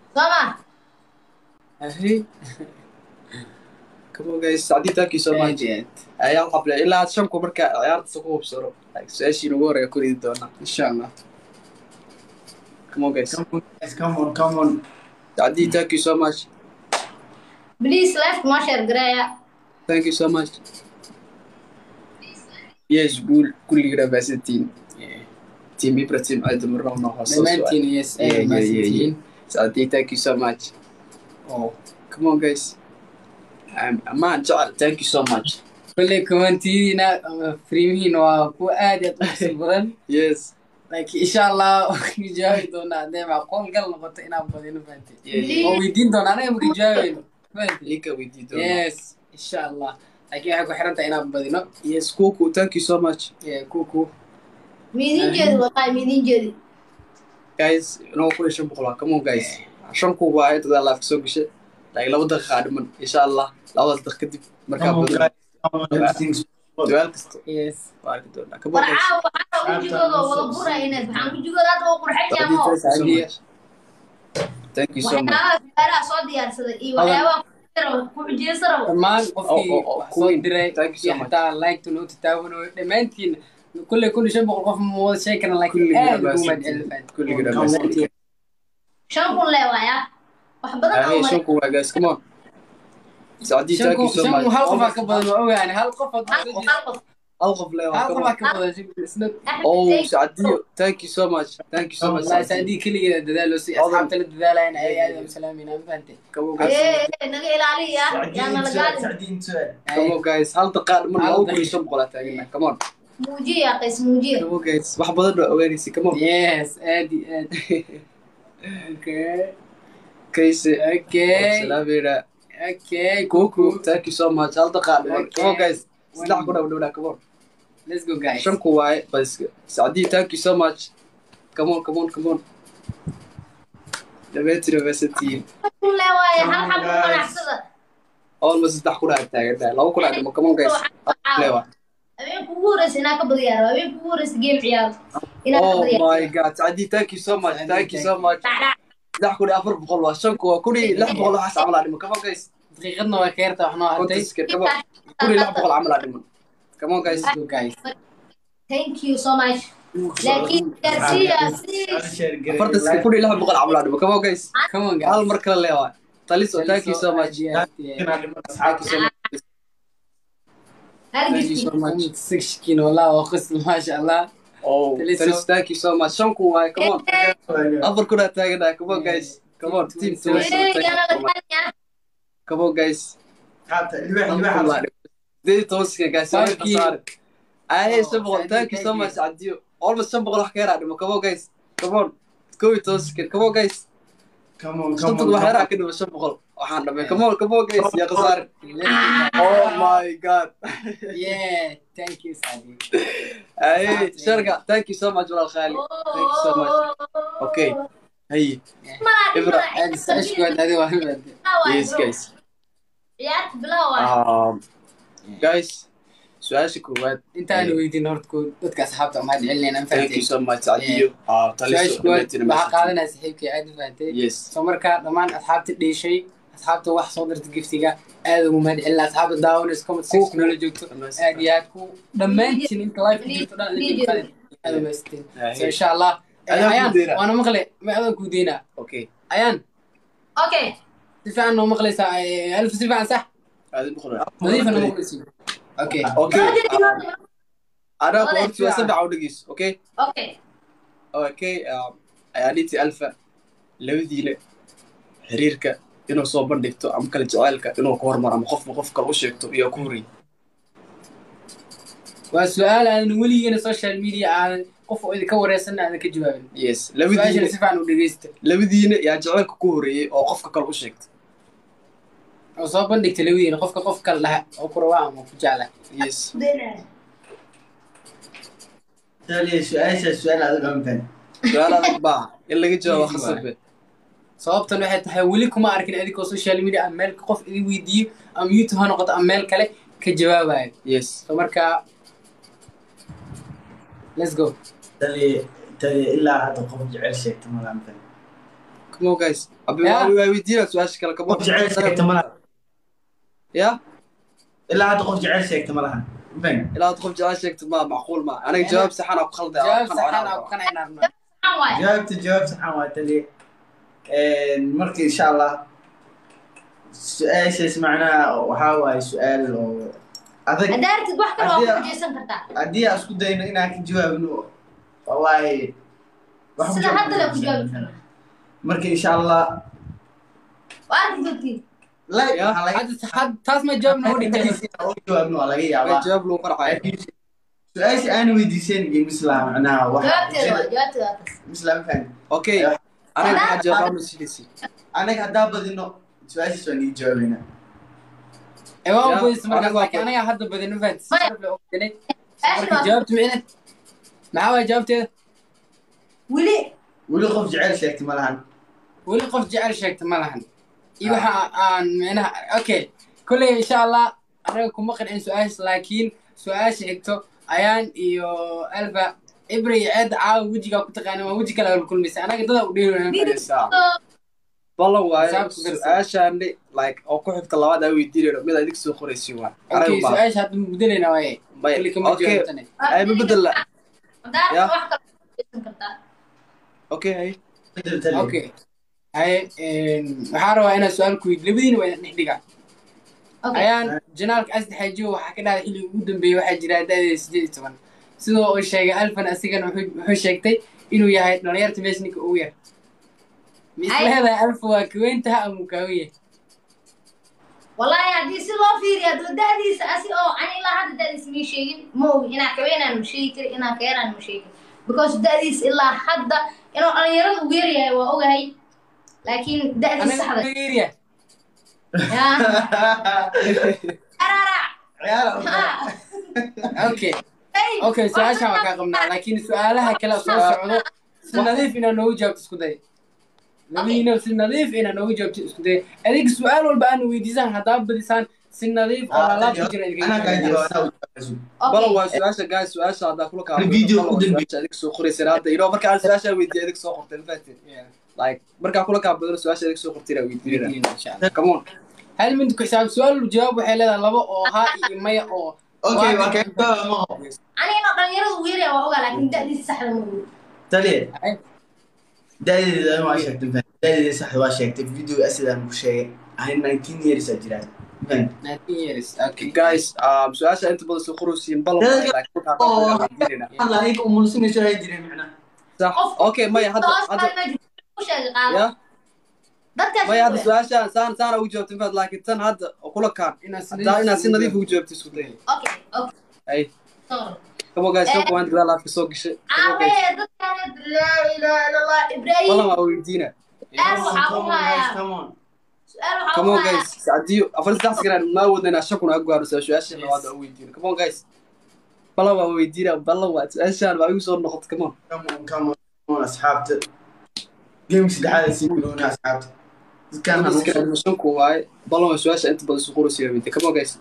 sooma Hey. Come on guys, Saadi, thank you so much. Ayaa qable ilaa shanku marka ciyaarta ku hubsano. Like su'aashii ugu horeeya ku ridi doona insha Allah. Come on guys. Come on, guys, come on, come on. Saadi, thank you so much. please left ma share gareeya Thank you so much. Yes, gul kulligiina baasantiin. Team Ibrahim aad marna una hoos soo dhammaantiin yes Yeah, aad yeah, yeah, mahadsantihiin Saadi, thank you so much. Oh, come on guys. Um, Aman Joel, thank you so much. kolley kumantidiina ama friimihiina waa kuwa aad iyo aad u xiiso badan Yes. laakiin insha allah waan jawaabi doonaa hadday macquul gal noqoto inaan badino fahantay Yeah, yeah. oo weydiin doonaa anaga marka jawaabayno fahantay Ika weydii doona. yes insha allah laakiin waxay ku xiran tahay inaan badino Yes, Kuku, thank you so much. Yeah, kuku miidin jeedi wallahi miidin jeedi guys inoo kun iyo shan boqol ah come on guys shan kuub waa ay dadaa laafka soo gashay like laba daqiiqa aa dhiman insha allah labadaas daqiiq kadib markaa Come on, badan guys. Come on, everything's duwaal kasta yes waa arki doonaa come on guys warcaawa waxaa wejigooda wada burayna waxaan wejigooda hadda waa qurxan yaamo Thank you so much. thank you so much waxyaabaha su'aalaha soo diyaarsaday iyo waxyaabaha ku xujeysa rabo dhammaan qofkii Oh, oh, oh, wax soo Queen. diray Thank you so iyo much. xataa like-ta noo tataawanayo dhammaantiin kulley kun iyo shan boqol qof ma wada sheegi karna laakiin kulligiina aad ugu baasantiin mahadcelin kulligiina Come on, baasantiin shan kun lee waaya wax badan Hey, oo shan kuub waa guys come on Saadi shan thank you qof so shan much hal qofaa ka badan waa ogaani hal qof hal hadduu qof soo hal qof hal qof lee waa hal come qofaa on ka badan isna oh Thank you. Saadiyo thank you so much thank you so much wallahi Saadi. saadii keligeeda dadaalo si Odan. asxaabta la dadaalayna ay aad u salaamayna ma fahantay come on guys ee ee, naga ilaaliya yaa nala gaadin Sacdiin su'aal. come on guys hal daqiiqa dhiman Hal laba kun iyo daqiiqa. shan boqol aa taagana come on muujiya qays muujiya come on guys wax badan oo ogaanaysa come on yes aad iyo aad okay kayse okay salaameyna okay kuku kuku thank you so much hal daqiiqa dhiman Okay. come on guys saddex ku dhawdhowna come on let's go guys shan ku waaye bas sacdii thank you so much come on come on come on dhameetira baasantihiin kun lee waaya hal xab Guys. ganacsada almost saddex kun aa taagantahay laba kun aa dhimo come on guys lewa habeenka ugu horeysa inaa ka badiyaaro habeenka ugu horeysa game ciyaaro inaa ka oh badiyaaro my god sacdii thank you so much thank you so much saddex kun iyo afar boqol waa shan ku waa kun iyo lix boqol waxaas camal aa dhimo come on guys daqiiqadna waa ka yarta wax noo hartay konton second come on kun iyo lix boqol camal aa dhiman come on guys let's go guys thank you so much laakiin gaarsiiya si I'll share great afartan second kun iyo lix boqol camal aa dhimo come on guys come on guys hal mar kale lewa taliso thank you so much Yeah, life. yeah. Inaan dhiman thank you so asxaabta. much hal thank you gifti so much sixkin wallah waa qosl maasha allah oh Taliso. taliso thank you so much shan ku waaye come on afar kun aa taaganahay come on guys come on team Twenty, Taliso, thank you so much. come on guys Asxaabta, libax, libax. Sideed iyo toban second guys soo Thank you. khasaare aye Oh, shan boqol thank thank you, you so thank much adiyo almost shan boqol wax ka yaraa dhimo come on guys come on kow iyo toban second come on guys Come on, come shantan on, wax come yaraa on. ka dhimo shan boqol waxaan dhamay come on come on guys yaa khasaare Let's go, oh guys. my god yeah thank you Sadi aye sharka thank you so much walaal khaali thank you so much okay haye Ibra. aad saashkood adi waa hibad yes guys ciyaarta bilow ah um guys su-aasha koowaad intaan weydiin horta ko dadka asxaabta mahad celinayna ma thank you fahantay so much adiyo ah taliso su-aasha koowaad dhammaantiin waxaa qaadanaya saxiibkii aad u fahantay yes soo markaa dhammaan asxaabta dheeshay asxaabta wax soo dirta giftiga aad ugu mahad celina asxaabta daawanaysa comment section nala joogto aad iyo aad ku dhammaantiin inta live ku jirto dhan idin qalin aad u mahadsantiin so insha allah Adaan ayaan kuu deynaa. waana maqle ma adaan kuu deynaa okay ayaan okay si fiican noo maqlaysaa eh, alif si fiican sax aadi boqol nadiifa noo maqlaysiin okay okay okay anaa ku Walaal, horta waa saddex u dhegeyso okay okay okay um, ayaaniti alfa labadiina xiriirka inuu soo bandhigto ama kala jaceylka inuu ka hormaro ama qofba qof kale u sheegto iyo ku horey waa su-aal aanan weligeena social media aanan qof oo idinka wareysan aanan ka jawaabin yes su-aashana labadiina si fiican u dhegeysta labadiina yaa jaceylka ku horeeyey oo qofka kale u sheegta oo soo bandhigta labadiina qofka qof kale dhaha oo ku rawaa ama ku jecla yes Taliya, su-aasha su'aal adag aan fahmin. su-aal adag baa in laga jawaabo Easy khasabe sababtan waxay tahay weli kuma arkin adigoo social media ama meel qof idin weydiiyo ama youtube ha noqoto ama meel kale ka jawaabayo yes so marka let's go Taliya, taliya, ilaa hadda qof jecel sheegta ma aan fahmin. come on guys abi Yeah. waa weydiina su-aasha kale come on qof jecel sheegta ma laha ya ilaa hadda qof jecel sheegta ma laha Ben, ilaa qof jecel sheegto ma macquul ma aniga jawaab saxan ku khalday jawaab saxan aa ku qanacnaa rabnaa Maxaa waaye? jawaabta jawaab saxan waa taliye marka insha allah su-aashaas macnaha waxaa waaye su-aal oo adag Haddaa aragtid wax kale waa Haddii- ku wajahsan kartaa. haddii aan isku dayno inaan ka jawaabno wallaahi wax ku Sida hadda la ku jawaab- jawaabi karaa. marka insha allah Waa arki doontiin. like Yeah. waxaa laga Hadda- had- taas ma jawaab noogu dhigtay oo jawaabno waa laga yaabaa jawaab lagu qarxayo su-aasha aan weydiisan iyo misla macnaha waxa Jawaabteeda waa- jawaabteeda waa taas. misla ma fahmi okay aniga maxaa jawaab ma siinaysi anaga haddaa badino su-aashaas waan ii jawaabeynaa ee waa Yeah, boys markaas aniga waa laakiin aniga hadda badin ma fahantis Maya. sharaf leh oo badinay Ash marka waa- jawaabtu micne maxaa waaya jawaabteeda Weli weli qof jecel sheegta ma lahan weli qof jecel sheegta ma lahan iyo waxa aan micnaha okay kolley insha allah anaga kuma qancin su-aasha laakiin su-aasha xigto ayaan iyo alfa ibra iyo ceedda caawa wejigaa ku taqaana waa weji kale kulmaysa anaga dada u dheeri ballan waaye Xisaabta ku darsan. su-aashaani like oo ku xigta labaad aa weydiinayno mid adig soo qoraysi waa okay su-aasha hadda mudanayna waaye May- kolley kama okay jawaabtane ay ma bedela haddaa aragtid Yeah. wax kale waa ku wajahsan kartaa. okay hay bedel taliye okay haye waxaa rabaa inaan su-aal ku weydi labadiina waa dhex dhigaa Okay. ayaan janaalka asdi xaajiyo waxaa ka dhacday xilligii ugu dambeeyey waxaa jira da'deeda sideed iyo toban sidoo uu sheegay alfan asigana wuxuu wuxuu sheegtay inuu yahay dhalinyarta meesha ninka ugu yar ma is Ay. leedahay alfa waa kaweyntaha ama uu kaawen yahay Wallaahi haddii si loo fiiriyo hadduu da'diisa asi oo ani ilaa hadda da'diisa mii sheegin ma ogi inaan kaweynaan ma sheegi kari inaan ka yaraan ma sheegi because da'diisa ilaa hadda inuu dhalinyarada ugu yar yahay waa ogahay laakiin da'diisa anaga saxda uga yaryahay yaa ararac ciyaar Ha. okay Hey, okay su-aashaan waa kaa qabnaa laakiin su-aalaha kale soo socdo si nadiif inaa noogu jawaabto isku day labadiina si nadiif inaa noogu jawaabto isku day adiga su-aal walba aana weydiisaan haddaa badisaan si nadiif oo laalaab ku jira idinkaga anaa kaa jawaabaa. jawaab anaa u jawaabayso Okay. balan waa su-aasha guys su-aasha haddaa kula kaa Video u dambeeyay. su-aasha adig soo qoraysa hadda ino marka aan su-aasha weydiiya adig soo qortay mafahatin Yeah. like markaa kula kaa badano su-aasha adig soo qortay inaa weydiinayna Weydiin, insha Allah. come on hal mid ku xisaab su-aal jawaab waxay leedahay laba oo haa iyo maya oo okay waa kaa jawaaba ma ho ani inuu dhalinyarada ugu yar yahay waa ogaa laakiin da'diisa saxda ma ogi taliye Ay. da'deeda waa sheegtay fahmi da'deeda saxda waa sheegtay video asidaan ku sheegay ani nineteen years aa jiraan fahmi 19 years okay guys um, su-aasha inta badan soo qoraysiin balan waaye Dadka- like markaa hadda Oh. weydiinayna alla aniga umulsinayso hay jireen macnaha sax Qof- okay maya hadda Hoos hadda baa meesha ku sheegay qaado ya dadkaas maya hadda sheegaya. su-aashaan saan saana ugu jawaabtay mafahat laakiin tan hadda oo kula kaan inaad si haddaa inaad si nadiif ugu jawaabtay isku day okay okay ay sorry come on guys soo kowaan gadaal aad ka soo gashay Come on, guys. Aabe, dadkaan laa ilaaha illa Allah Ibrahim balan waa weydiina su'aal waxaa u Come on, guys, hayaa come on. su'aal waxaa come u on hayaa guys haddii afar saddex sakan maa wadna inaa shakuna ag gaaro su-aasha labaad oo weydiino come on guys balan waa weydiina balan waa su-aashaan waa igu soo noqotay come on Come on, come on, come on, asxaabta game saddexaad ay sii bilownaa asxaabta dadkaan ha dadka nugu animationku waaye balan waa su-aasha inta badan soo qoraysa weydiin come on guys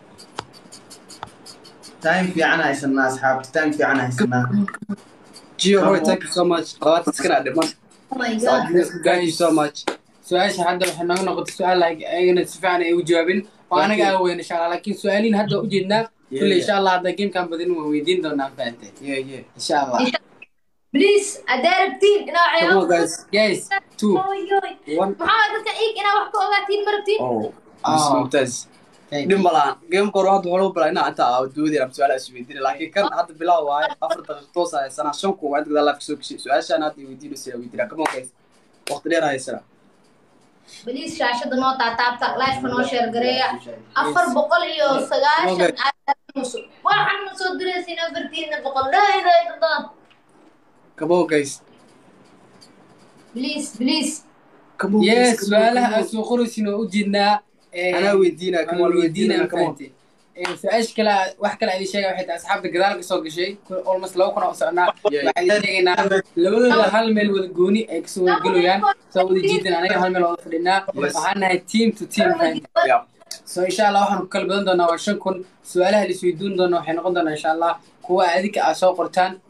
time fiican haysanaa asxaabta time fiican haysanaa Gio Roy thank you so much labaatan sakan dhiman oh my god thank you so much su-aasha hadda waxay nooga noqotay su-aal like ayagana si fiican ay u jawaabin oo anaga aan weyn insha allah laakiin su-aaliin hadda u jeednaa Yeah, kulle yeah. insha allah hadda gamekan badin waan weydiin doonaa fahamtay yeah yeah insha allah please haddaa rabtiin inaa come on waxyaabo guys guys two Oy, oy. one maxaa dadka iig inaa wax ka ogaatiin ma rabtiin oh Ah. Miss Mumtaz Thank dhib you. malaan gameka hore hadda waxaa balaa inaa inta aa doodin ama su-aal is weydiin laakiin kan hadda bilaa waaye afar daqiiq toos a haysanaa shan kuwa inta gadaal laafka soo geshay su-aashaan hadda weydiinaysa weydiinaa come on guys waqti dheer haysanaa please shaashada noo taataabta lifeka noo sheer gareeya afar boqol iyo sagaashan waxaan ma soo diraysin afartiina boqol laa ilaaha illa allah come on guys please please come on yes guys, come on, su-aalaha come aan on. soo qoraysin oo u jeednaa anaa weydiinaa come on weydiinaa come on su-aasha kale wax kale idin sheega waxay tahay asxaabta gadaal ka soo gashay almost laba kun oo soconaa Yeah, waxaan idin sheegaynaa labadooda hal meel wada gooni ay kasoo wada gelayaan soo wada jiidan anaga hal meel wada fadhinaa Yes. waxaan nahay team to team fahamtay yeah so insha allah waxaan ku kala badan doonaa waa shan kun su-aalaha la isweydiin doona waxay noqon doonaa insha allah kuwa adinka aad soo qortaan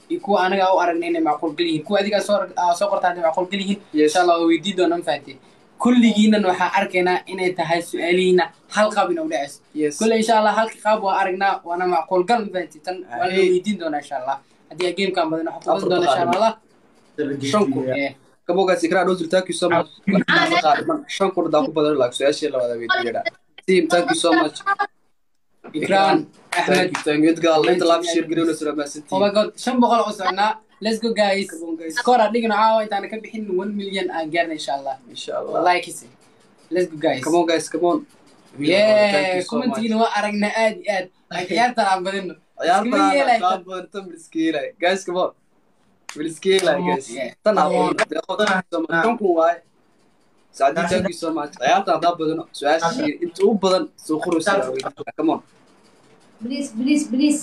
iyo kuwa anaga u aragnay inay macquul gal yihiin kuwa adigaa soo aa soo qortaa inay macquul gal yihiin Yes. insha allah waa weydii doonaa mafahantay kulligiinan waxaan arkaynaa inay tahay su-aalihiina hal qaab ina u dhacayso yes kulle insha allah halka qaab waa aragnaa waana macquul gal mafahantay tan waa la Hey. weydiin doonaa insha allah haddii gamekan badan waxaan Afar kubadan doonaa insha taqaadimo. allah shan kun Eh, Come on guys, Ikra, those thank you so much. Shan kun daa ku badan like su-aashii labaad ee weydiiyada. Team, thank you so much. ikraan Thank axmed you, thank you. Edgar, inta live share gareeyna sura oh maasantiin. my god shan boqol oo soconaa let's go guys Come on, guys. score aan dhigno caawa intaana ka bixin one million aan gaarna insha allah Insha Allah. wallahi kisi let's go guys Come on guys, come on. Thank yeah you so much. kumantiina waa aragnaa aad iyo aad aan ciyaartan aan badino Ciyaartan Iskama yeelay. qaab badan tan biliskiilay. Guys, come on. Biliskiilay, guys. Yeah. Tan Come on. aqoon. Deeqo, thank you so much. Shan kun waaye. Saadi, thank you so much. Ciyaartan hadaa badano su-aashii inta u badan soo qoraysa weydiiyada. Come on. Please, please, please.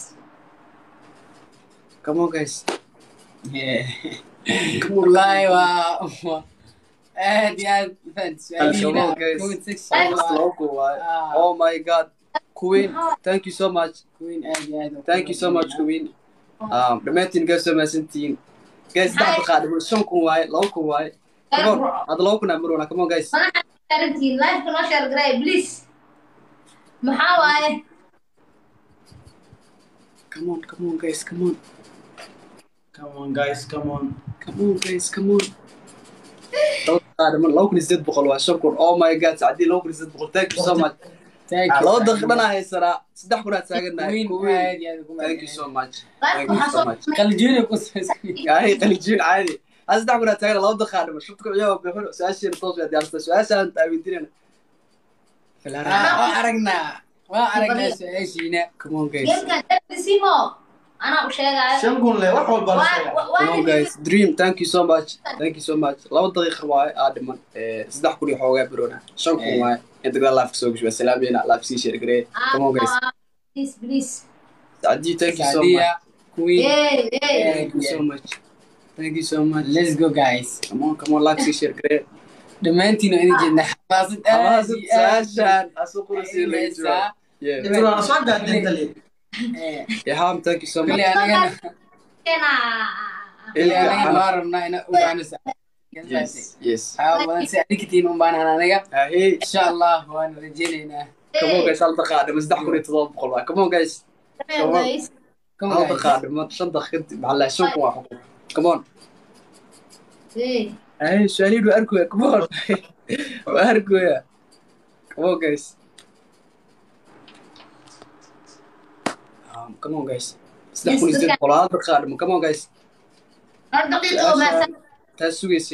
Come on guys. Yeah. Come on. wallahi waa waa- aad iyo aad fahant Come on, su-aalihiina guys. comment section Almost waa- local waaye. Ah. Oh my god. Queen, thank you so much. Queen aad iyo aad Thank you so much, Queen. Um, dhammaantiin guys waa mahadsantihiin. Guys, saddex daqiiqo shan kun waaye, laba kun waaye. Come on, hadda laba kun aa marwana. Come on guys. Mana xarantiin live noo share garay please. Maxaa waaye? Come on, come on guys, come on. Come on guys, come on. Come on guys, come on. Laba daqiiqo dhiman, laba kun iyo siddeed boqol waa shan kun. Oh my god, Sacdii laba kun iyo siddeed boqol. Thank you so much. Thank you. Laba daqiiqo dhan aa haysanaa. Saddex kun aa taagannahay. Queen Queen. aad iyo aad ugu Thank you so much. Live Thank you maxaa so soo much. qaljiina ku samaysan yahay qalijiin caadi hada saddex kun aa taagana laba daqiiqaa dhiman shubta kuciyaa bixin su-aashiina toos waa diyaarsata su-aashaan taawiintinana waa aragnaa waa aragnaa su-aashiina come on guys Geemkan dadisimo. Anaa u sheegaayo. Shan kun le wax walba la Waa- sheega. waa- waa come on guys dream thank you so much thank you so much laba daqiiqa waaye aa dhiman Eh, saddex kun iyo xoogaa birona shan kun Eh. waaye inta gadaal laafka soo gasho waa salaameyna laaf sii sheer garee come on guys Ah, Please, please. sacdii thank you so much saadiya queen Yay, yay. thank you so much thank you so much let's go guys come on come on laaf sii sheer garee dhammaantiin idin jeedna xamaasad aad amaasad iyo aad su-aashaan asuu qurasii laga jawaab yeah Inta waa soo gaadeen tali. Eh, yaham thank you so much kale anagana Kena. kale Ilka, anagana Hana. waa rabnaa ina ogaano yes yes waxaa badan si adinkatiin un baan anaga ahey insha allah waan rajeynaynaa Come on guys, hal daqiiqa dhiman saddex kun iyo todoba boqol waa. Come on guys, Hey, guys. Come hal on, guys. daqiiqa dhiman shan daqiiqa maxaa la shan kun waa xukun. Come on. Hey. Ay, su'aalihiin waa arkoya. Come on. Waa arkoya. Come on guys. Um, come on guys. Saddex kun iyo siddeed boqol hal daqiiqa dhiman. Come on guys. Hal daqiiqo oo maasan. Taas sugaysa